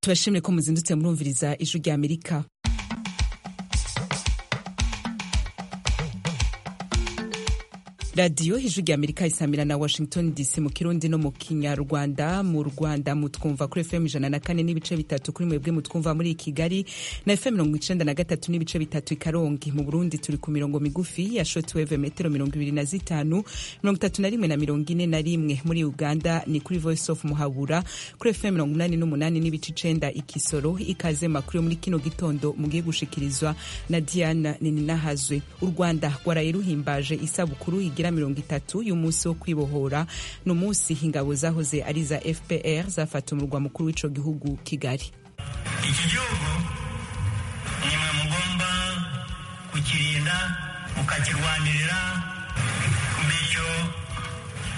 turashimye ko muzindutse murumviriza ijwi rya amerika radiyo ijwi rya amerika isamira na washington dc mu kirundi no mu kinyarwanda mu rwanda mutwumva kuri fm ijana na kane n'ibice bitatu kuri mwebwe mutwumva muri kigali na fm mirongo icenda na gatatu n'ibice bitatu i karongi mu burundi turi ku mirongo migufi ya shotwave metero mirongo ibiri na zitanu mirongo itatu na rimwe na mirongo ine na rimwe muri uganda ni kuri voice of muhabura kuri fm mirongo umunani n'umunani n'ibice icenda ikisoro ikaze makuru yo muri kino gitondo mugiye gushikirizwa na diana nininahazwe u rwanda rwaraye ruhimbaje isabukuru igira igira mirongo itatu y'umunsi wo kwibohora ni umunsi ingabo zahoze ari iza fpr zafata umurwa mukuru w'ico gihugu kigali iki gihugu nimwe mugomba kukirinda mukakirwanirira bityo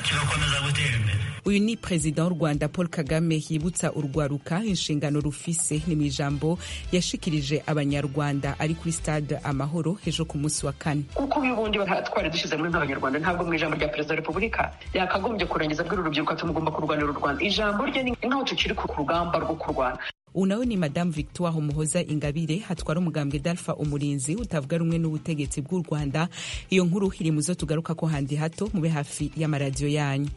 kigakomeza gutera imbere uyu ni perezida w'u rwanda paul kagame yibutsa urwaruka inshingano rufise ni mu ijambo yashikirije abanyarwanda ari kuri stade amahoro ejo ku munsi wa kane kuko uyu bundi twari dushyizemo nk'abanyarwanda ntabwo mu ijambo rya perezida wa repubulika yakagombye kurangiza bw'uru rubyiruko tumugomba kurwanira u rwanda ijambo rye ni nk'aho tukiri ku rugamba rwo kurwana ubu nawe ni madamu victoire umuhoza ingabire hatwara umugambwe dalfa umurinzi utavuga rumwe n'ubutegetsi bw'u rwanda iyo nkuru iri mu zo tugaruka ko handi hato mube hafi y'amaradiyo yanyu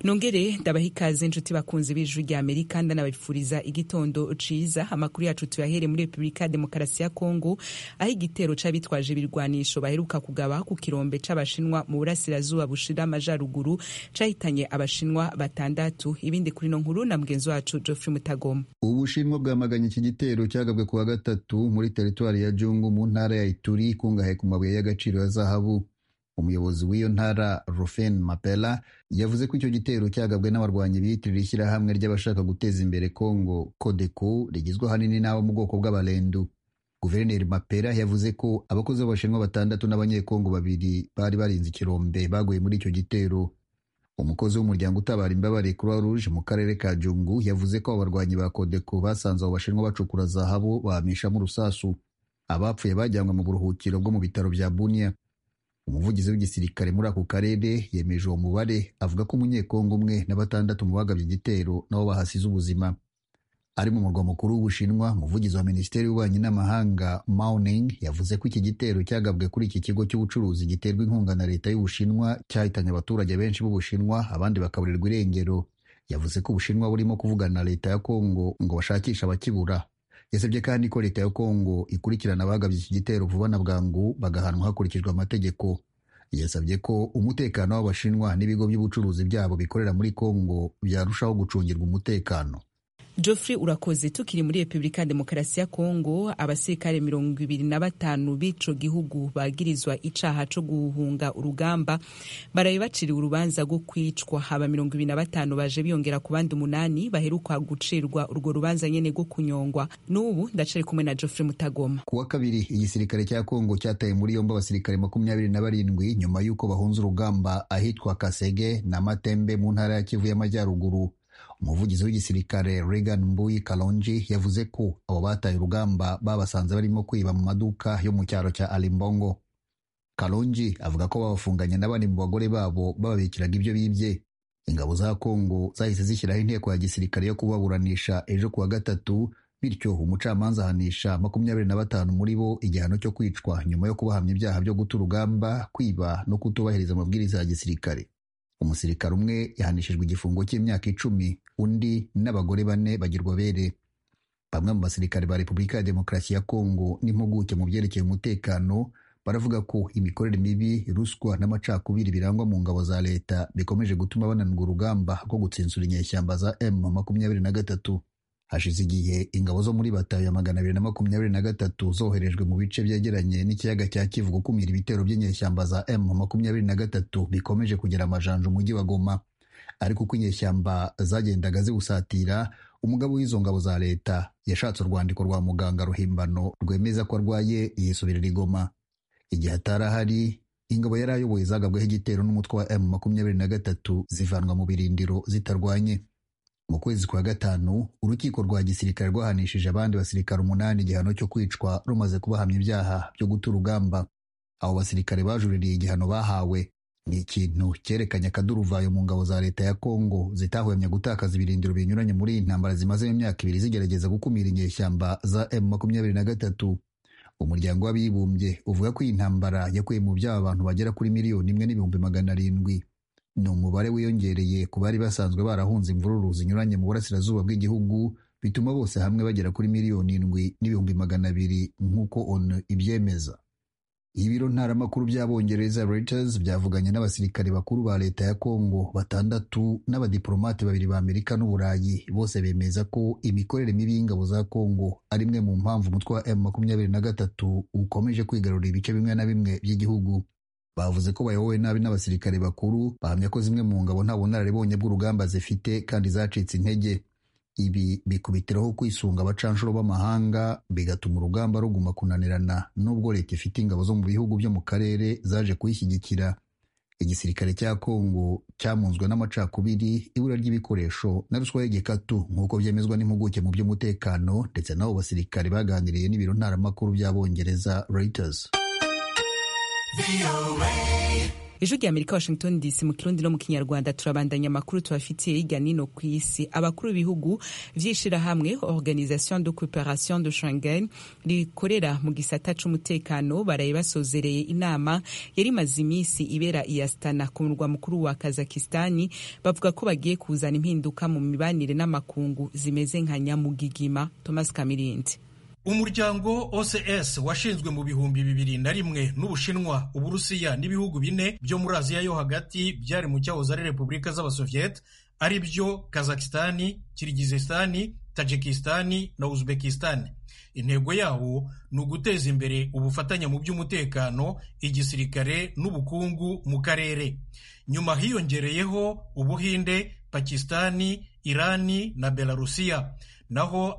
nongere ndabaha ikaze nshuti bakunzi b'ijwi rya amerika ndanabifuriza igitondo ciza amakuru yacu tuyahere muri repubulika ya demokarasi ya kongo aho igitero c'abitwaje ibirwanisho baheruka kugaba ku kirombe c'abashinwa mu burasirazuba bushira amajaruguru cahitanye abashinwa batandatu ibindi kuri no nkuru na mugenzi wacu geoffrey mutagoma ubushinwa bwamaganye iki gitero cyagabwe kuwa gatatu muri teritwari ya jungu mu ntara ya ituri ikungahaye ku mabuye y'agaciro ya zahabu umuyobozi w'iyo ntara rufen mapela yavuze ko icyo gitero cyagabwe n'abarwanyi biyitirira ishyirahamwe ry'abashaka guteza imbere kongo kodeko rigizwe ahanini n'abo mu bwoko bw'abarendu guverineri mapera yavuze ko abakozi b'abashinwa batandatu n'abanyekongo babiri bari barinze ikirombe baguye muri icyo gitero umukozi w'umuryango utabara imbabare croix rouge mu karere ka jungu yavuze ko abo barwanyi ba kodeko basanze abo bashinwa bacukura zahabu bamishamo urusasu abapfuye bajyanwe mu buruhukiro bwo mu bitaro bya bunia umuvugizi w'igisirikare muri ako karere yemeje uwo mubare avuga ko umunyekongo umwe na batandatu mu bagabye igitero nabo bahasize ubuzima ari mu murwa mukuru w'ubushinwa umuvugizi wa minisiteri y'ububanyi n'amahanga mauning yavuze ko iki gitero cyagabwe kuri iki kigo cy'ubucuruzi giterwa inkunga na leta y'ubushinwa cyahitanye abaturage benshi b'ubushinwa abandi bakaburirwa irengero yavuze ko ubushinwa burimo kuvugana na leta ya kongo ngo bashakishe abakibura yasabye kandi ko leta ya kongo ikurikirana abagabye iki gitero vuba na bwangu bagahanwa hakurikijwe amategeko yasabye ko umutekano w'abashinwa n'ibigo by'ubucuruzi byabo bikorera muri kongo byarushaho gucungirwa umutekano Geoffrey urakoze tukiri muri Republika ya Demokarasi ya Kongo abasirikare mirongo ibiri na batanu b'ico gihugu bagirizwa icaha co guhunga urugamba baraye baciriwe urubanza rwo kwicwa haba mirongo ibiri na batanu baje biyongera ku bandi umunani baheruka gucirwa urwo rubanza nyene rwo kunyongwa n'ubu ndacari kumwe na Geoffrey Mutagoma kuwa kabiri igisirikare cya Kongo cyataye muri yombi abasirikare makumyabiri na barindwi nyuma y'uko bahunze urugamba ahitwa Kasege na Matembe mu ntara ya Kivu y'Amajyaruguru umuvugizi w'igisirikare Regan Mbuyi Kalonji yavuze ko abo bataye urugamba babasanze barimo kwiba mu maduka yo mu cyaro cya Alimbongo. Kalonji avuga ko babafunganye n'abandi mu bagore babo bababikiraga ibyo bibye. Ingabo za Kongo zahise zishyiraho inteko ya gisirikare yo kubaburanisha ejo kuwa gatatu bityo umucamanza ahanisha makumyabiri na batanu muri bo igihano cyo kwicwa nyuma yo kubahamya ibyaha byo guta urugamba, kwiba no kutubahiriza amabwiriza ya gisirikare. umusirikare umwe yahanishijwe igifungo cy'imyaka icumi undi n'abagore bane bagirwa bere bamwe mu basirikare ba repubulika ya demokarasi ya kongo n'impuguke mu byerekeye umutekano baravuga ko imikorere mibi ruswa n'amacakubiri birangwa mu ngabo za leta bikomeje gutuma bananirwa urugamba rwo gutsinsura inyeshyamba za m makumyabiri na gatatu hashize igihe ingabo zo muri batayo ya magana abiri na makumyabiri na gatatu zoherejwe mu bice byegeranye n'ikiyaga cya kivu gukumira ibitero by'inyeshyamba za m makumyabiri na gatatu bikomeje kugira amajanja umujyi wa goma ariko uko inyeshyamba zagendaga ziwusatira umugabo w'izo ngabo za leta yashatse urwandiko rwa muganga ruhimbano rwemeza ko arwaye yisubirira igoma igihe atarahari ingabo yari ayoboye zagabweho igitero n'umutwe wa m makumyabiri na gatatu zivanwa mu birindiro zitarwanye mu kwezi kwa gatanu urukiko rwa gisirikare rwahanishije abandi basirikare umunani igihano cyo kwicwa rumaze kubahamya ibyaha byo guta urugamba abo basirikare bajuririye igihano bahawe ni ikintu cyerekanye akaduruvayo mu ngabo za leta ya kongo zitahwemye gutakaza ibirindiro binyuranye muri iyi ntambara zimazemo imyaka ibiri zigerageza gukumira inyeshyamba za emu makumyabiri na gatatu umuryango w'abibumbye uvuga ko iyi ntambara yakuye mu byaba abantu bagera kuri miliyoni imwe n'ibihumbi magana arindwi ni umubare wiyongereye ku bari basanzwe barahunze imvururu zinyuranye mu burasirazuba bw'igihugu bituma bose hamwe bagera kuri miliyoni indwi n'ibihumbi magana abiri nk'uko onu ibyemeza ibiro ntaramakuru by'abongereza Reuters byavuganye n'abasirikare bakuru ba leta ya Kongo batandatu n'abadiplomate babiri ba Amerika n'Uburayi bose bemeza ko imikorere mibi y'ingabo za Kongo ari imwe mu mpamvu umutwe wa M23 ukomeje kwigarurira ibice bimwe na bimwe by'igihugu bavuze ko bayobowe nabi n'abasirikare bakuru bahamya ko zimwe mu ngabo nta bunararibonye bw'urugamba zifite kandi zacitse intege ibi bikubitiraho kwisunga abacanshuro b'amahanga bigatuma urugamba ruguma kunanirana nubwo leta ifite ingabo zo mu bihugu byo mu karere zaje kuyishyigikira igisirikare cya kongo cyamunzwe n'amacakubiri ibura ry'ibikoresho na ruswa y'igikatu nk'uko byemezwa n'impuguke mu by'umutekano ndetse n'abo basirikare baganiriye n'ibiro ntaramakuru by'abongereza Reuters ijwi rya amerika washington dc mu kirundi no mu kinyarwanda turabandanya amakuru tubafitiye y'iganino ku isi abakuru b'ibihugu by'ishyirahamwe organisation de coopération de shangen rikorera mu gisata c'umutekano baraye basozereye inama yari imaze iminsi ibera i astana ku murwa mukuru wa kazakistani bavuga ko bagiye kuzana impinduka mu mibanire n'amakungu zimeze nka nyamugigima thomas kamirindi umuryango ocs washinzwe mu bihumbi bibiri na rimwe n'ubushinwa uburusiya n'ibihugu bine byo muri aziya yo hagati byari mu cyahoze ari repubulika z'abasoviyete ari byo kazakistani kirigizisitani tajikistani na uzbekistani intego yawo ni uguteza imbere ubufatanye mu by'umutekano igisirikare n'ubukungu mu karere nyuma hiyongereyeho ubuhinde pakistani irani na belarusiya naho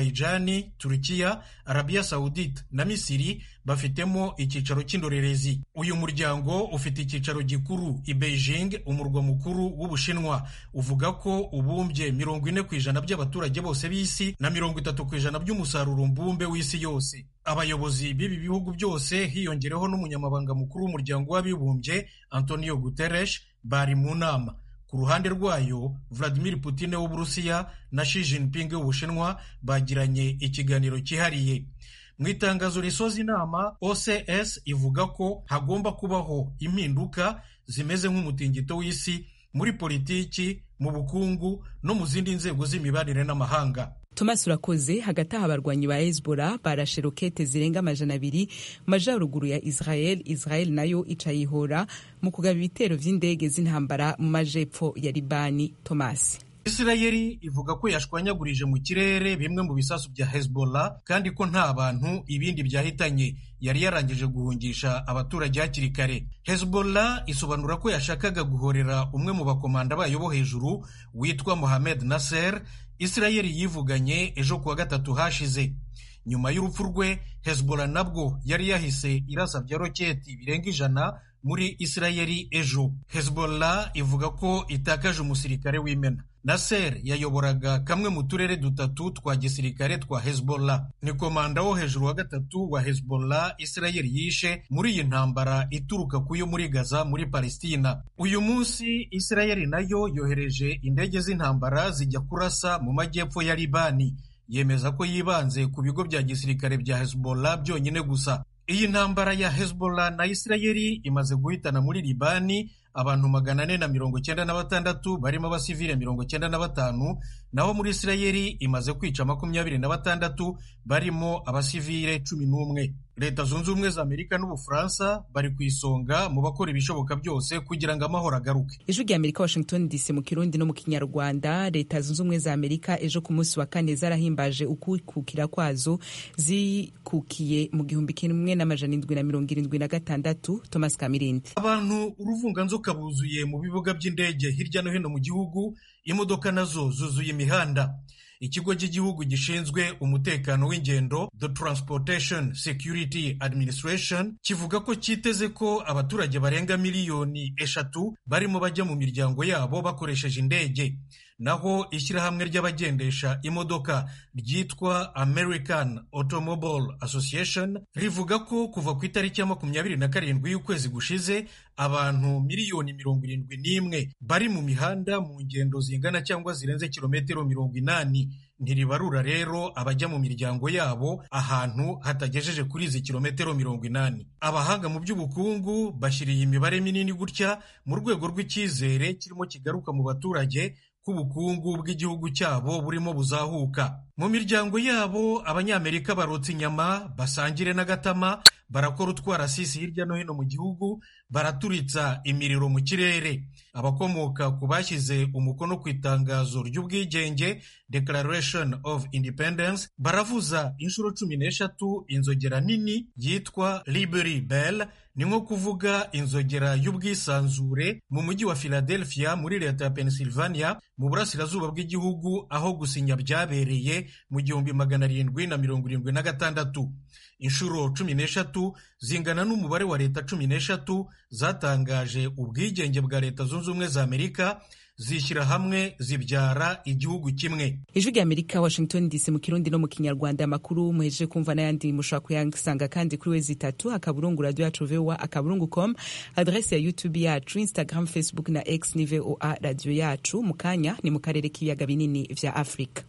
Azerbaijani, Turukiya, Arabiya Saudite na Misiri bafitemo icyicaro cy'indorerezi. Uyu muryango ufite icyicaro gikuru i Beijing, umurwa mukuru w'Ubushinwa. Uvuga ko ubumbye mirongo ine ku ijana by'abaturage bose b'isi na mirongo itatu ku ijana by'umusaruro mbumbe w'isi yose. Abayobozi b'ibi bihugu byose hiyongereho n'umunyamabanga mukuru w'umuryango w'abibumbye Antonio Guterres bari mu nama. ku ruhande rwayo Vladimir Putin w'Uburusiya na Xi Jinping w'Ubushinwa bagiranye ikiganiro cyihariye mu itangazo risoza inama OCS ivuga ko hagomba kubaho impinduka zimeze nk'umutingito w'isi muri politiki mu bukungu no mu zindi nzego z'imibanire n'amahanga Thomas urakoze hagati aha abarwanyi ba Hezbollah barashe rokete zirenga amajana abiri majaruguru ya Israel Israel nayo icayihora mu kugaba ibitero vy'indege z'intambara mu majepfo ya Libani Thomas Isirayeli ivuga ko yashwanyagurije mu kirere bimwe mu bisasu bya Hezbollah kandi ko nta bantu ibindi byahitanye yari yarangije guhungisha abaturage hakiri kare Hezbollah isobanura ko yashakaga guhorera umwe mu bakomanda bayo bo hejuru witwa Mohamed Nasser Isirayeli yivuganye ejo kuwa gatatu hashize nyuma y'urupfu rwe Hezbollah nabwo yari yahise irasa bya roketi birenga ijana muri Isirayeli ejo Hezbollah ivuga ko itakaje umusirikare w'imena Nasser yayoboraga kamwe mu turere dutatu twa gisirikare twa Hezbollah ni komanda wo hejuru wa gatatu wa Hezbollah Isirayeli yishe muri iyi ntambara ituruka kuyo muri Gaza muri Palestina uyu munsi Isirayeli nayo yohereje indege z'intambara zijya kurasa mu majyepfo ya Libani yemeza ko yibanze ku bigo bya gisirikare bya Hezbollah byonyine gusa iyi ntambara ya Hezbollah na Isirayeli imaze guhitana muri Libani abantu magana ane na mirongo cyenda na batandatu barimo abasivile mirongo cyenda na batanu naho muri Isirayeli imaze kwica makumyabiri na batandatu barimo abasivile cumi n'umwe leta zunze ubumwe za amerika n'ubufaransa bari ku isonga mu bakora ibishoboka byose kugira ngo amahoro agaruke ijwi rya amerika washington dc mu kirundi no mu kinyarwanda leta zunze ubumwe za amerika ejo ku munsi wa kane zarahimbaje ukwikukira kwazo zikukiye mu gihumbi kimwe n'amajana indwi na mirongo irindwi na gatandatu thomas kamirindi abantu uruvunganzoka buzuye mu bibuga by'indege hirya no hino mu gihugu imodoka nazo zuzuye imihanda ikigo cy'igihugu gishinzwe umutekano w'ingendo the transportation security administration kivuga ko cyiteze ko abaturage barenga miliyoni eshatu barimo bajya mu miryango yabo bakoresheje indege naho ishyirahamwe ry'abagendesha imodoka ryitwa American Automobile Association rivuga ko kuva ku itariki ya makumyabiri na karindwi y'ukwezi gushize abantu miliyoni mirongo irindwi n'imwe bari mu mihanda mu ngendo zingana cyangwa zirenze kilometero mirongo inani ntiribarura rero abajya mu miryango yabo ahantu hatagejeje kuri izi kilometero mirongo inani abahanga mu by'ubukungu bashyira iyi mibare minini gutya mu rwego rw'icyizere kirimo kigaruka mu baturage ko ubukungu bw'igihugu cyabo burimo buzahuka mu miryango yabo abanyamerika barotsa inyama basangire n'agatama barakora utwarasisi hirya no hino mu gihugu baraturitsa imiriro mu kirere abakomoka ku bashyize umukono ku itangazo ry'ubwigenge declaration of independence baravuza inshuro cumi n'eshatu inzogera nini yitwa liberty bell ni nko kuvuga inzogera y'ubwisanzure mu mujyi wa philadelphia muri leta ya pennsylvania mu burasirazuba bw'igihugu aho gusinya byabereye mu gihumbi magana arindwi na mirongo irindwi na gatandatu inshuro cumi n'eshatu zingana n'umubare wa leta cumi n'eshatu zatangaje ubwigenge bwa leta zunze ubumwe za amerika zishyira hamwe zibyara igihugu kimwe ijwi rya amerika washington dc mu kirundi no mu kinyarwanda amakuru muhejeje kumva n'ayandi mushobora kuyasanga kandi kuri wezi itatu akaburungu radio yacu voa akaburungu com adrese ya youtube yacu instagram facebook na x ni voa radio yacu mu kanya ni mu karere k'ibiyaga binini vya afurika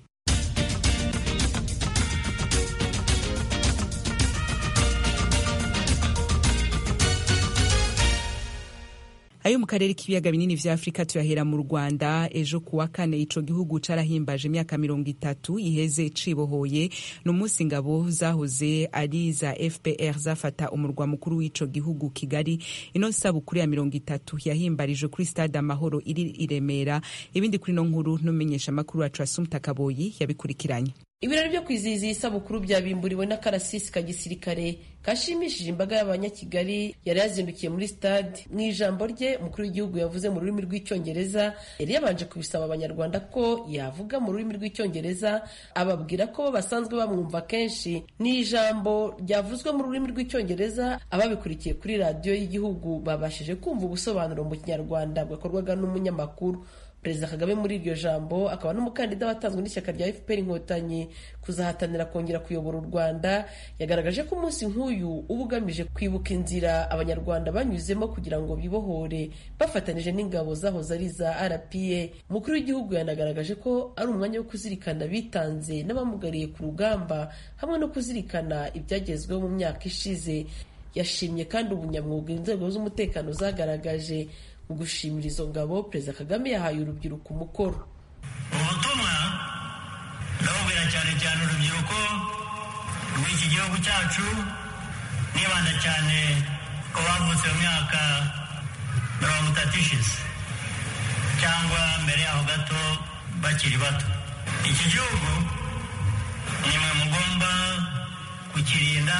ayo mu karere k'ibiyaga binini vya afurika tuyahera mu rwanda ejo ku wa kane ico gihugu carahimbaje imyaka mirongo itatu iheze cibohoye ni umunsi ingabo zahoze ari za fpr zafata umurwa mukuru w'ico gihugu kigali ino sabukuru ya mirongo itatu yahimbarije kuri stade amahoro iri i remera ibindi kuri ino nkuru n'umenyesha amakuru wacu asumta kaboyi yabikurikiranye ibirori byo kwizihiza iyi sabukuru byabimburiwe n'akarasisi ka gisirikare kashimishije imbaga y'abanyakigali yari yazindukiye muri stade mu ijambo rye umukuru w'igihugu yavuze mu rurimi rw'icyongereza yari yabanje kubisaba abanyarwanda ko yavuga mu rurimi rw'icyongereza ababwira ko basanzwe bamwumva kenshi ni ijambo ryavuzwe mu rurimi rw'icyongereza ababikurikiye kuri radiyo y'igihugu babashije kumva ubusobanuro mu kinyarwanda bwakorwaga n'umunyamakuru perezida kagame muri iryo jambo akaba n'umukandida watanzwe n'ishyaka rya fpr inkotanyi kuzahatanira kongera kuyobora u rwanda yagaragaje ko umunsi nk'uyu uba ugamije kwibuka inzira abanyarwanda banyuzemo kugira ngo bibohore bafatanije n'ingabo zahoze ari za rpa umukuru w'igihugu yanagaragaje ko ari umwanya wo kuzirikana bitanze n'abamugariye ku rugamba hamwe no kuzirikana ibyagezweho mu myaka ishize yashimye kandi ubunyamwuga inzego z'umutekano zagaragaje mu gushimira izo ngabo perezida kagame yahaye urubyiruko umukoro ubutumwa ndabubwira cyane cyane urubyiruko rw'iki gihugu cyacu nibanda cyane ku bavutse mu myaka mirongo itatu ishize cyangwa mbere yaho gato bakiri bato iki gihugu nimwe mugomba kukirinda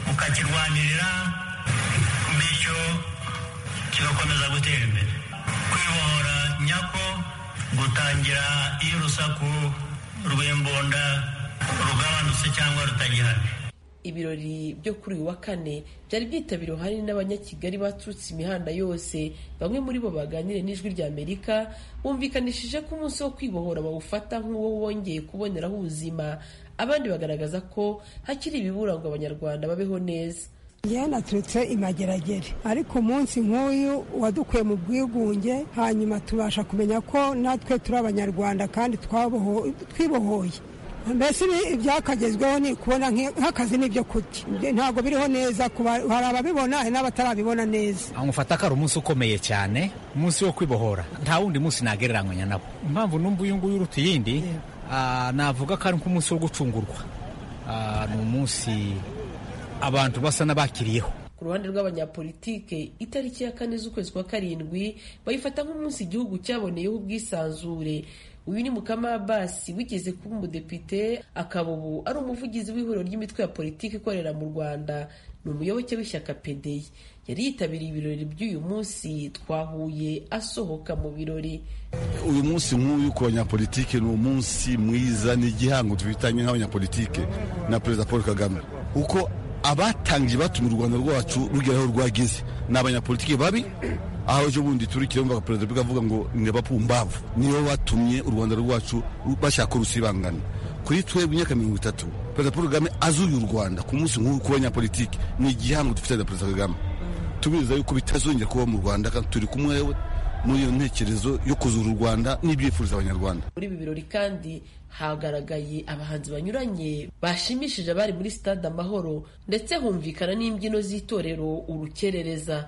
mukakirwanirira bityo kigakomeza gutera imbere kwibohora nyako gutangira iyo urusaku rw'imbunda rugabanutse cyangwa rutagihari ibirori byo kuri uyu wa kane byari byitabiriwe hanini n'abanyakigali baturutse imihanda yose bamwe muri bo baganire n'ijwi rya amerika bumvikanishije ko umunsi wo kwibohora bawufata nk'uwo wongeye kuboneraho ubuzima abandi bagaragaza ko hakiri ibibura ngo abanyarwanda babeho neza ngewe naturutse imageragere ariko umunsi nk'uyu wadukuye mu bwigunge hanyuma tubasha kumenya ko natwe turi abanyarwanda kandi twibohoye mbese ibyakagezweho ni kubona nk'akazi n'ibyo kurya ntabwo biriho neza hari ababibona hari n'abatarabibona neza mufata ko ari umunsi ukomeye cyane umunsi wo kwibohora nta wundi munsi nagereranywa nabo impamvu numva uyu nguyu uruta iyindi navuga ko ari nk'umunsi wo gucungurwa ni umunsi abantu basa n'abakiriyeho ku ruhande rw'abanyapolitike itariki ya kane z'ukwezi kwa karindwi bayifata nk'umunsi igihugu cyaboneyeho ubwisanzure uyu ni mukama abasi wigeze kuba umudepite akaba ubu ari umuvugizi w'ihuriro ry'imitwe ya politiki ikorera mu rwanda ni umuyoboke w'ishyaka pedeyi yari yitabiriye ibirori by'uyu munsi twahuye asohoka mu birori uyu munsi nk'uyu ku banyapolitike ni umunsi mwiza ni igihango twifitanye nk'abanyapolitike na perezida paul kagame uko abatangiye batuma u rwanda rwacu rugeraho rwagize ni abanyapolitiki babi aho ejo bundi turi kiremba perezida wa avuga ngo ni abapumbavu nibo batumye u rwanda rwacu bashaka urusibangana kuri twebwe imyaka mirongo itatu perezida paul kagame azuye u rwanda ku munsi nk'ubu kubanyapolitiki ni igihango dufite na perezida kagame tubizeza yuko bitazongera kuba mu rwanda kandi turi kumwe muri iyo ntekerezo yo kuzura u rwanda n'ibyifuriza abanyarwanda muri ibi birori kandi hagaragaye abahanzi banyuranye bashimishije abari muri stade amahoro ndetse humvikana n'imbyino z'itorero urukerereza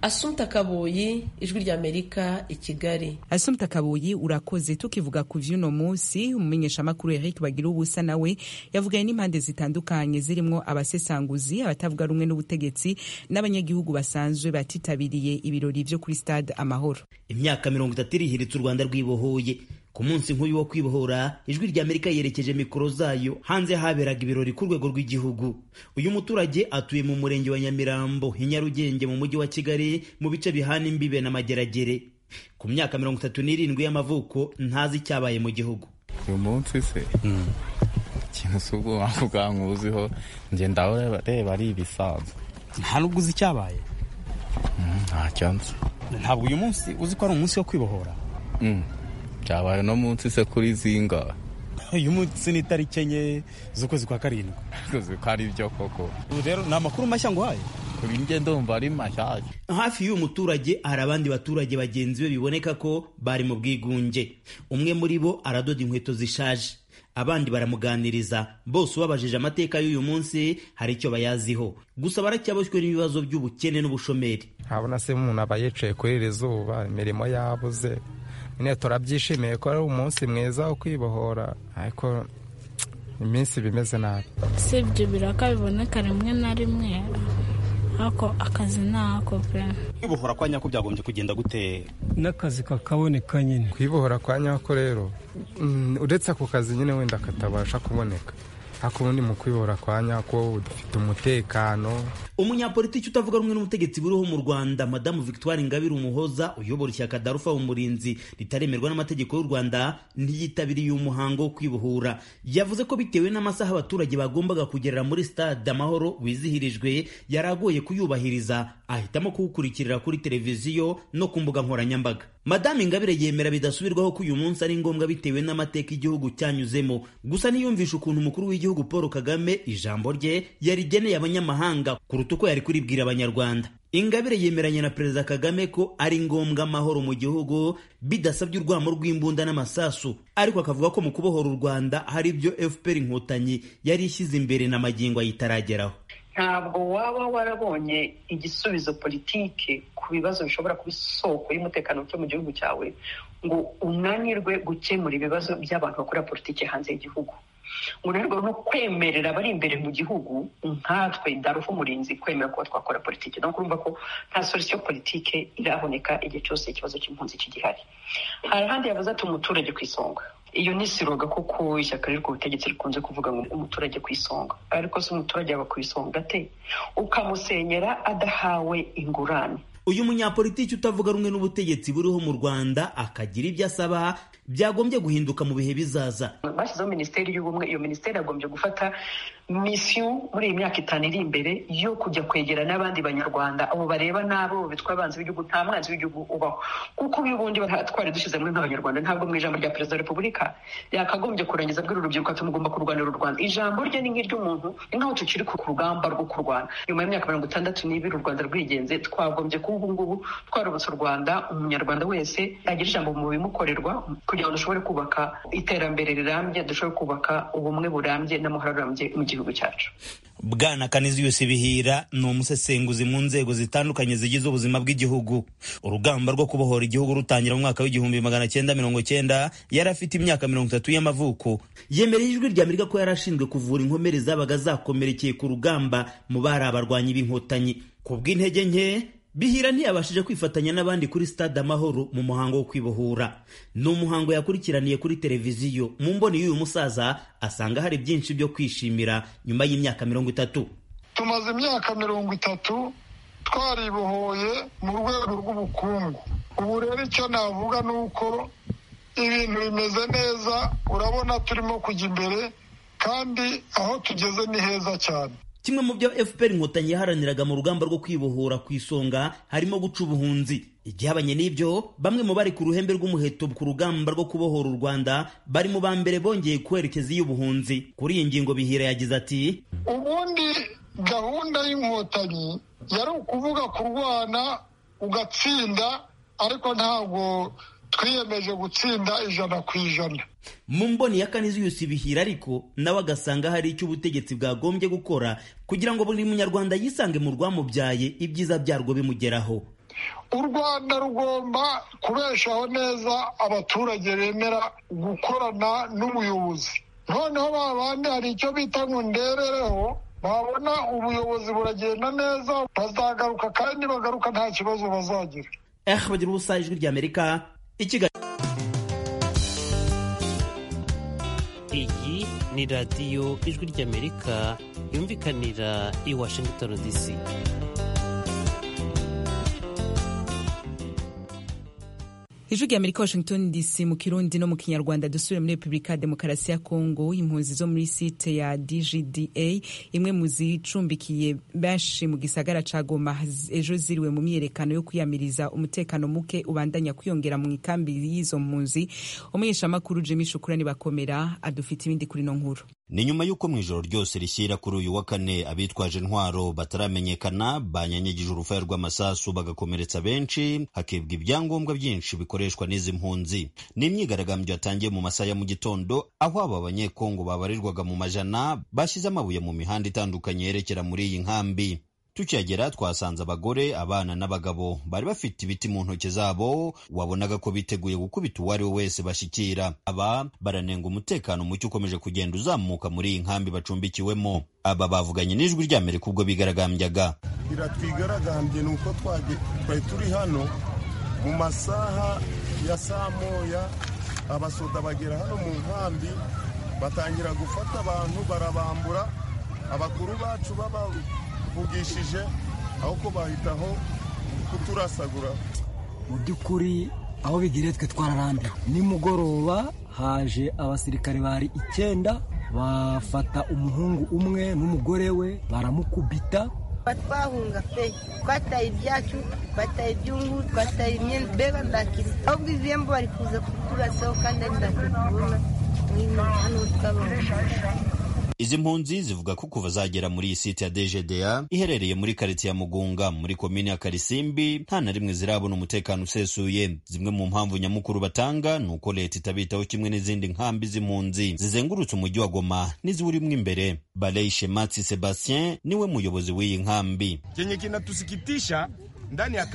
asumta kaboyi ijwi ry'amerika i kigali asumta kaboyi urakoze tukivuga ku vy'uno munsi umumenyeshamakuru eric bagira ubusa nawe yavuganye n'impande zitandukanye zirimwo abasesanguzi abatavuga rumwe n'ubutegetsi n'abanyagihugu basanzwe batitabiriye ibirori vyo kuri stade amahoro imyaka mirongo itatu irihiritse u rwanda rwibohoye ku munsi nk'uyu wo kwibohora ijwi ry'amerika yerekeje mikoro zayo hanze haberaga ibirori ku rwego rw'igihugu uyu muturage atuye mu murenge wa nyamirambo i nyarugenge mu mujyi wa kigali mu bice bihana imbibe n'amageragere ku myaka mirongo itatu n'irindwi y'amavuko ntazi icyabaye mu gihugu uyu munsi se ikintu si ubwo wavuga nkuziho ngenda reba ari ibisanzwe nta nubwo uzi icyabaye ntacyo nzi ntabwo uyu munsi uzi ko ari umunsi wo kwibohora byabaye uno munsi se kuri zingahe uyu munsi ni itariki enye z'ukwezi kwa karindwi uzi ko ari byo koko ubu rero ni amakuru mashya nguhaye kuri njye ndumva ari mashyashya hafi y'uyu muturage hari abandi baturage bagenzi be biboneka ko bari mu bwigunge umwe muri bo aradoda inkweto zishaje abandi baramuganiriza bose ubabajije amateka y'uyu munsi hari icyo bayaziho gusa baracyaboshywe n'ibibazo by'ubukene n'ubushomeri ntabona se umuntu aba yicaye kuri iri zuba imirimo yabuze nyine turabyishimiye ko ari umunsi mwiza wo kwibohora ariko iminsi bimeze nabi si ibyo biraka biboneka rimwe na rimwe ariko akazi ni ako pe kwibohora kwa nyako byagombye kugenda gute n'akazi kakaboneka nyine kwibohora kwa nyako rero uretse ako kazi nyine wenda katabasha kuboneka ariko ubundi mu kwibohora kwa nyako dufite umutekano umunyapolitiki utavuga rumwe n'ubutegetsi buriho mu rwanda madamu victoire ingabire umuhoza uyobora ishyaka darufa umurinzi ritaremerwa n'amategeko y'u rwanda ntiyitabiriye umuhango wo kwibohora yavuze ko bitewe n'amasaha abaturage bagombaga kugerera muri stade amahoro wizihirijwe yari agoye kuyubahiriza ahitamo kuwukurikirira kuri televiziyo no ku mbuga nkoranyambaga madamu ingabire yemera bidasubirwaho ko uyu munsi ari ngombwa bitewe n'amateka igihugu cyanyuzemo gusa ntiyumvisha ukuntu umukuru w'igihugu paul kagame ijambo rye yarigeneye abanyamahanga kuruta uko yari kuribwira abanyarwanda ingabire yemeranya na perezida kagame ko ari ngombwa amahoro mu gihugu bidasabye urwamo rw'imbunda n'amasasu ariko akavuga ko mu kubohora u rwanda hari ibyo fpr inkotanyi yari ishyize imbere na magingo ayitarageraho ntabwo waba warabonye igisubizo politike ku bibazo bishobora kuba isoko y'umutekano muke mu gihugu cyawe ngo unanirwe gukemura ibibazo by'abantu bakora politike hanze y'igihugu unanirwe no kwemerera abari imbere mu gihugu nkatwe darufu umurinzi kwemera kuba twakora politike no kurumva ko nta solisiyo politike iraboneka igihe cyose ikibazo cy'impunzi kigihari hari ahandi yavuze ati umuturage ku isonga iyo ni siroga kuko ishyaka riri ku butegetsi rikunze kuvuga ngo umuturage ku isonga ariko si umuturage yaba ku isonga ate ukamusenyera adahawe ingurane uyu munyapolitiki utavuga rumwe n'ubutegetsi buriho mu rwanda akagira ibyo asaba byagombye guhinduka mu bihe bizaza bashyizeho minisiteri y'ubumwe iyo minisiteri yagombye gufata misiyo muri iyi myaka itanu iri imbere yo kujya kwegera n'abandi banyarwanda abo bareba n'abo bitwa abanzi b'igihugu nta mwanzi w'igihugu ubaho kuko uyu bundi twari dushize muri nk'abanyarwanda ntabwo mu ijambo rya perezida wa repubulika yakagombye kurangiza bw'uru rubyiruko ati mugomba kurwanira u rwanda ijambo rye ni nk'iry'umuntu ni nk'aho tukiri ku rugamba rwo kurwana nyuma y'imyaka mirongo itandatu n'ibiri u rwanda rwigenze twagombye kuba ubu ngubu twarubutse u rwanda umunyarwanda wese yagira ijambo mu bimukorerwa kugira ngo dushobore kubaka iterambere rirambye dushobore kubaka ubumwe burambye n'amahoro arambye mu gihugu cyacu bwana kaniziyusi bihira ni umusesenguzi mu nzego zitandukanye zigize ubuzima bw'igihugu urugamba rwo kubohora igihugu rutangira mu mwaka w'igihumbi magana cyenda mirongo cyenda yari afite imyaka mirongo itatu y'amavuko yemereye ijwi rya amerika ko yari ashinzwe kuvura inkomere zabaga zakomerekeye ku rugamba mu bari abarwanyi b'inkotanyi ku bw'intege nke bihira ntiyabashije kwifatanya n'abandi kuri stade amahoro mu muhango wo kwibohora ni umuhango yakurikiraniye kuri televiziyo mu mboni y'uyu musaza asanga hari byinshi byo kwishimira nyuma y'imyaka mirongo itatu tumaze imyaka mirongo itatu twaribohoye mu rwego rw'ubukungu ubu rero icyo navuga ni uko ibintu bimeze neza urabona turimo kujya imbere kandi aho tugeze ni heza cyane kimwe mu byo fpr inkotanyi yaharaniraga mu rugamba rwo kwibohora ku isonga harimo guca ubuhunzi igihabanye n'ibyo bamwe mu bari ku ruhembe rw'umuheto ku rugamba rwo kubohora u rwanda bari mu ba mbere bongeye kwerekeza iy'ubuhunzi kuri iyi ngingo bihira yagize ati ubundi gahunda y'inkotanyi yari ukuvuga kurwana ugatsinda ariko ntabwo twiyemeje gutsinda ijana ku ijana mu mboni ya kane z'iyusi bihira ariko nawe agasanga hari icyo ubutegetsi bwagombye gukora kugira ngo buri munyarwanda yisange mu rwamubyaye ibyiza byarwo bimugeraho u rwanda rugomba kubeshaho neza abaturage bemera gukorana n'ubuyobozi noneho babandi hari icyo bita ngo nderereho babona ubuyobozi buragenda neza bazagaruka kandi bagaruka nta kibazo bazagira eh bagira ubusa ijwi ry'amerika ikigali iyi ni radiyo ijwi ry'amerika yumvikanira i washington dc ijwi rya amerika washington dc mu kirundi no mu kinyarwanda dusubire muri repubulika ya demokarasi ya kongo impunzi zo muri site ya dgda imwe mu zicumbikiye benshi mu gisagara ca goma ejo ziriwe mu myiyerekano yo kwiyamiriza umutekano muke ubandanya kwiyongera mu ikambi y'izo mpunzi umuheshamakuru jimmy shukurani bakomera adufite ibindi kuri no nkuru ni nyuma y'uko mu ijoro ryose rishyira kuri uyu wa kane abitwaje intwaro bataramenyekana banyanyagije urufaya rw'amasasu bagakomeretsa benshi hakibwa ibyangombwa byinshi bikoreshwa n'izi mpunzi ni imyigaragambyo yatangiye mu masaha ya mu gitondo aho aba banyekongo babarirwaga mu majana bashyize amabuye mu mihanda itandukanye yerekera muri iyi nkambi tukihagera twasanze abagore abana n'abagabo bari bafite ibiti mu ntoki zabo wabonaga ko biteguye gukubita uwo ari we wese bashyikira aba baranenga umutekano muke ukomeje kugenda uzamuka muri iyi nkambi bacumbikiwemo aba bavuganye n'ijwi ry'amerika ubwo bigaragambyaga biratwigaragambye ni uko twari turi hano mu masaha ya saa moya abasoda bagera hano mu nkambi batangira gufata abantu barabambura abakuru bacu baba tuvugishije aho ko bahitaho kuturasagura mu by'ukuri aho bigiriye twe twararambiwe nimugoroba haje abasirikare bari icyenda bafata umuhungu umwe n'umugore we baramukubita batwahunga pe twataye ibyacu twataye ibyungu twataye imyenda mbega ndakira ahubwo iviyembo bari kuza kuturasaho kandi ari ndakubona n'ino hano twabonye izi mpunzi zivuga ko kuva zagera muri iyi site ya DGDA iherereye muri karitsiye ya Mugunga muri komini ya Karisimbi nta na rimwe zirabona umutekano usesuye zimwe mu mpamvu nyamukuru batanga ni uko leta itabitaho kimwe n'izindi nkambi z'impunzi zizengurutse umujyi wa Goma n'iziwurimo imbere Balei Shematsi Sebastien niwe muyobozi w'iyi nkambi chenye kinatusikitisha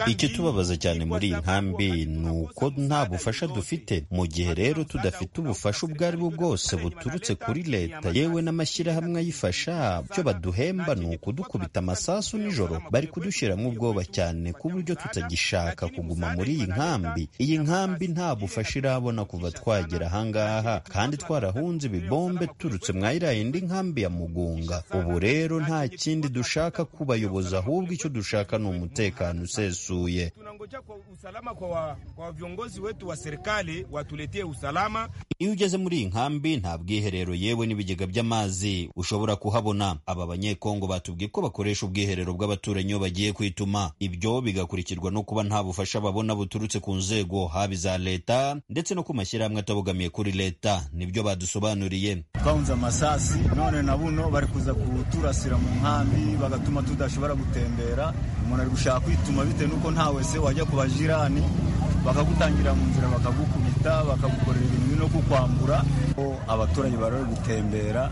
ikitubabaza cyane muri iyi nkambi ni uko nta bufasha dufite mu gihe rero tudafite ubufasha ubwo ari bwo bwose buturutse kuri leta yewe n'amashyirahamwe ayifasha byo baduhemba ni ukudukubita amasasu nijoro bari kudushyiramo ubwoba cyane ku buryo tutagishaka kuguma muri iyi nkambi iyi nkambi nta bufasha irabona kuva twagera ahangaha kandi twarahunze ibibombe turutse mwa iriya indi nkambi ya mugunga ubu rero nta kindi dushaka kubayoboza ahubwo icyo dushaka ni umutekano usesuye tunangoja kwa usalama kwa, kwa viongozi wetu wa serikali watuletee usalama. Iyo ugeze muri iyi nkambi nta bwiherero yewe n'ibigega by'amazi ushobora kuhabona. Aba banyekongo batubwiye ko bakoresha ubwiherero bw'abaturanyi iyo bagiye kwituma, ibyo bigakurikirwa no kuba nta bufasha babona buturutse ku nzego haba iza leta ndetse no ku mashyirahamwe atabogamiye kuri leta, nibyo badusobanuriye. Twahunze amasasi none na buno bari kuza kuturasira mu nkambi bagatuma tudashobora gutembera, umuntu ari gushaka kwituma bitewe n'uko nta wese wajya ku bajirani bakagutangira mu nzira bakagukubita bakagukorera ibintu no kukwambura abaturage bari gutembera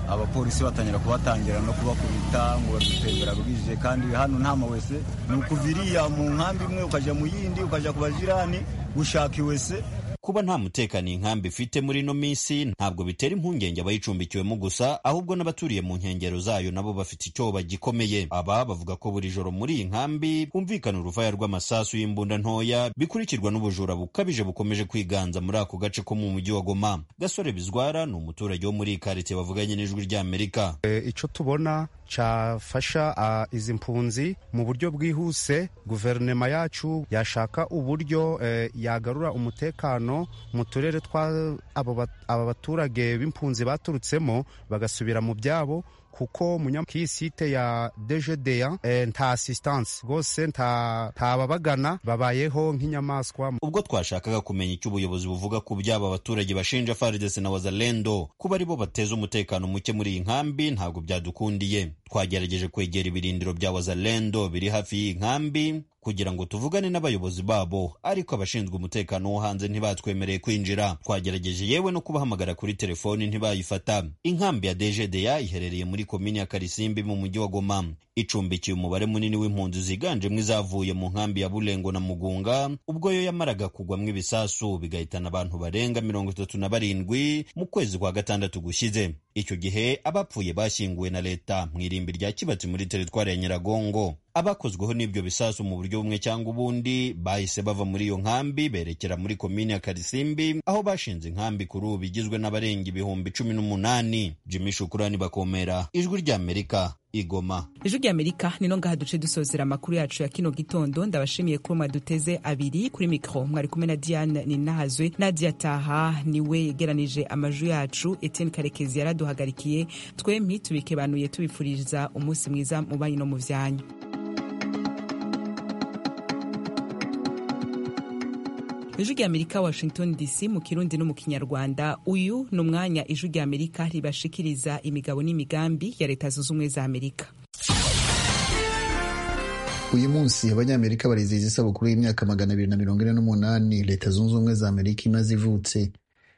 abapolisi batangira kubatangira no kubakubita ngo badutembera bwije kandi hano nta wese ni ukuviriya mu nkambi imwe ukajya mu yindi ukajya ku bajirani gushaka iwese kuba nta mutekano iyi nkambi ifite muri ino minsi ntabwo bitera impungenge abayicumbikiwemo gusa ahubwo n'abaturiye mu nkengero zayo nabo bafite icyoba gikomeye aba bavuga ko buri joro muri iyi nkambi humvikana uruvaya rw'amasasu y'imbunda ntoya bikurikirwa n'ubujura bukabije bukomeje kwiganza muri ako gace ko mu mujyi wa goma gasore bizwara ni umuturage wo muri iyi karite bavuganye n'ijwi ry'amerika icyo tubona cyafasha uh, izi mpunzi mu buryo bwihuse guverinoma yacu yashaka uburyo eh, yagarura umutekano mu turere twa aba baturage b'impunzi baturutsemo bagasubira mu byabo kuko munyamkiyi site ya dgda eh, nta assistance rwose nta babagana babayeho nk'inyamaswa ubwo twashakaga kumenya icyo ubuyobozi buvuga ku by'aba baturage bashinja FARDC na wazalendo kuba aribo bateza umutekano muke muri iyi nkambi ntabwo byadukundiye twagerageje kwegera ibirindiro bya wazalendo biri hafi y'iyi nkambi kugira ngo tuvugane n'abayobozi babo ariko abashinzwe umutekano wo hanze ntibatwemereye kwinjira twagerageje yewe no kubahamagara kuri telefoni ntibayifata inkambi ya dgda iherereye muri komini ya karisimbi mu mujyi wa goma icumbikiye umubare munini w'impunzi ziganjemo izavuye mu nkambi ya burengo na mugunga ubwo yo yamaraga kugwamo ibisasu bigahitana abantu barenga mirongo itatu na barindwi mu kwezi kwa gatandatu gushyize icyo gihe abapfuye bashyinguwe na leta mu irimbi rya kibatsi muri teritwari ya nyiragongo abakozweho n'ibyo bisasu mu buryo bumwe cyangwa ubundi bahise bava muri iyo nkambi berekera muri komini ya karisimbi aho bashinze inkambi kuri ubu igizwe n'abarenga ibihumbi cumi n'umunani jimmy shukurani bakomera ijwi ry'amerika igoma ijwi ry'amerika nino ngaha duce dusozera amakuru yacu ya kino gitondo ndabashimiye kuba mwaduteze abiri kuri mikoro mwari kumwe na diane ninahazwe nadia taha niwe yegeranije amajwi yacu etienne karekezi yaraduhagarikiye twe ntitubikebanuye tubifuriza umunsi mwiza mu banyi no mu byanyu ijwi ry'amerika washington dc mu kirundi no mu kinyarwanda uyu ni umwanya ijwi ry'amerika ribashikiriza imigabo n'imigambi ya leta zunze ubumwe za amerika uyu munsi abanyamerika barizihiza isabukuru y'imyaka magana abiri na mirongo ine n'umunani leta zunze ubumwe za amerika imaze ivutse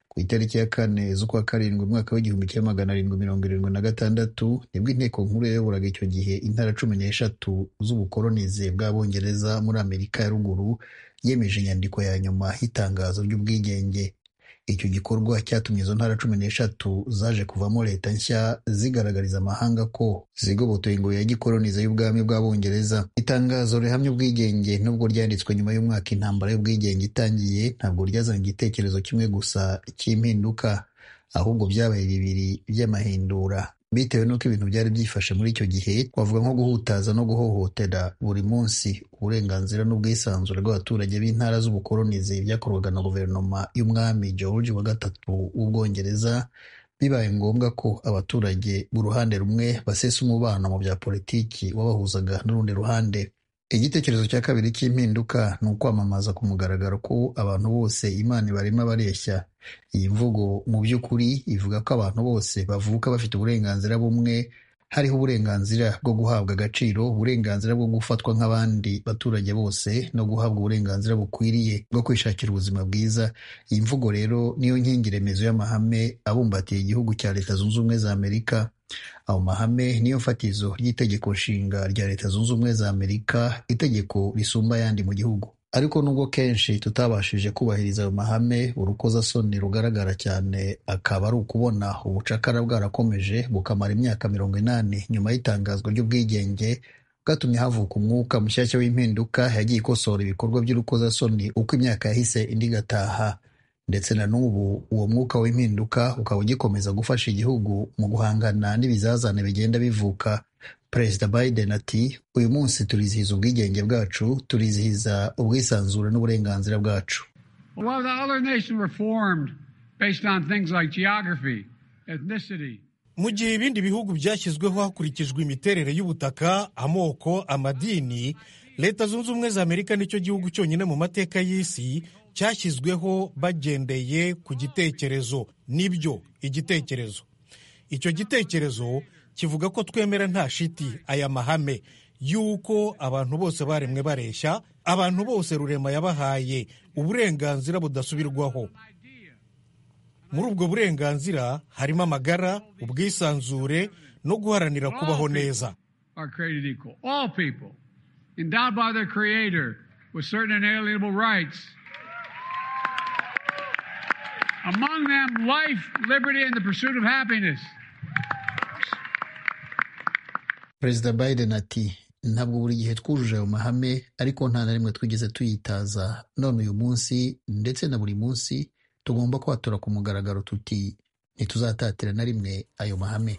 ku itariki ya kane z'ukwa karindwi umwaka w'igihumbi kimwe magana arindwi mirongo irindwi na gatandatu nibwo inteko nkuru yayoboraga icyo gihe intara cumi n'eshatu z'ubukolonize bw'abongereza muri amerika ya ruguru yemeje inyandiko ya nyuma y'itangazo ry'ubwigenge icyo gikorwa cyatumye izo ntara cumi n'eshatu zaje kuvamo leta nshya zigaragariza amahanga ko zigobotoye ingoyi ya gikolonize y'ubwami bw'abongereza itangazo rihamya ubwigenge nubwo ryanditswe nyuma y'umwaka intambara y'ubwigenge itangiye ntabwo ryazanye igitekerezo kimwe gusa cy'impinduka ahubwo byabaye bibiri by'amahindura bitewe n'uko ibintu byari byifashe muri icyo gihe twavuga nko guhutaza no guhohotera buri munsi uburenganzira n'ubwisanzure bw'abaturage b'intara z'ubukolonizi byakorwaga na guverinoma y'umwami george wa gatatu w'ubwongereza bibaye ngombwa ko abaturage b'uruhande rumwe basesa umubano mu bya politiki wabahuzaga n'urundi ruhande igitekerezo cya kabiri cy'impinduka ni ukwamamaza ku mugaragaro ko abantu bose imana ibarimo bareshya iyi mvugo mu by'ukuri ivuga ko abantu bose bavuka bafite uburenganzira bumwe hariho uburenganzira bwo guhabwa agaciro uburenganzira bwo gufatwa nk'abandi baturage bose no guhabwa uburenganzira bukwiriye bwo kwishakira ubuzima bwiza iyi mvugo rero niyo nkingi remezo y'amahame abumbatiye igihugu cya leta zunze ubumwe za amerika ayo mahame niyo fatizo ry'itegeko nshinga rya leta zunze ubumwe za amerika itegeko risumba ayandi mu gihugu ariko nubwo kenshi tutabashije kubahiriza ayo mahame urukozasoni rugaragara cyane akaba ari ukubona ubucakara bwarakomeje bukamara imyaka mirongo inani nyuma y'itangazwa ry'ubwigenge bwatumye havuka umwuka mushyashya w'impinduka yagiye ikosora ibikorwa by'urukozasoni uko imyaka yahise indi igataha ndetse na n'ubu uwo mwuka w'impinduka ukaba ugikomeza gufasha igihugu mu guhangana n'ibizazane bigenda bivuka perezida biden ati uyu munsi turizihiza ubwigenge bwacu turizihiza ubwisanzure n'uburenganzira bwacu mu gihe ibindi bihugu byashyizweho hakurikijwe imiterere y'ubutaka amoko amadini leta zunze ubumwe za amerika nicyo gihugu cyonyine mu mateka y'isi cyashyizweho bagendeye ku gitekerezo nibyo igitekerezo icyo gitekerezo kivuga ko twemera nta shiti aya mahame y'uko abantu bose baremwe bareshya abantu bose rurema yabahaye uburenganzira budasubirwaho muri ubwo burenganzira harimo amagara ubwisanzure no guharanira kubaho neza among them life, liberty, and the pursuit of happiness. perezida biden ati ntabwo buri gihe twujuje ayo mahame ariko nta na rimwe twigeze tuyitaza none uyu munsi ndetse na buri munsi tugomba kwatura ku mugaragaro tuti ntituzatatira na rimwe ayo mahame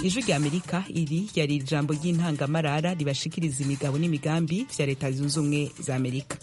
ijwi ry'amerika iri yari ijambo ry'intangamarara ribashikiriza imigabo n'imigambi bya leta zunze ubumwe za amerika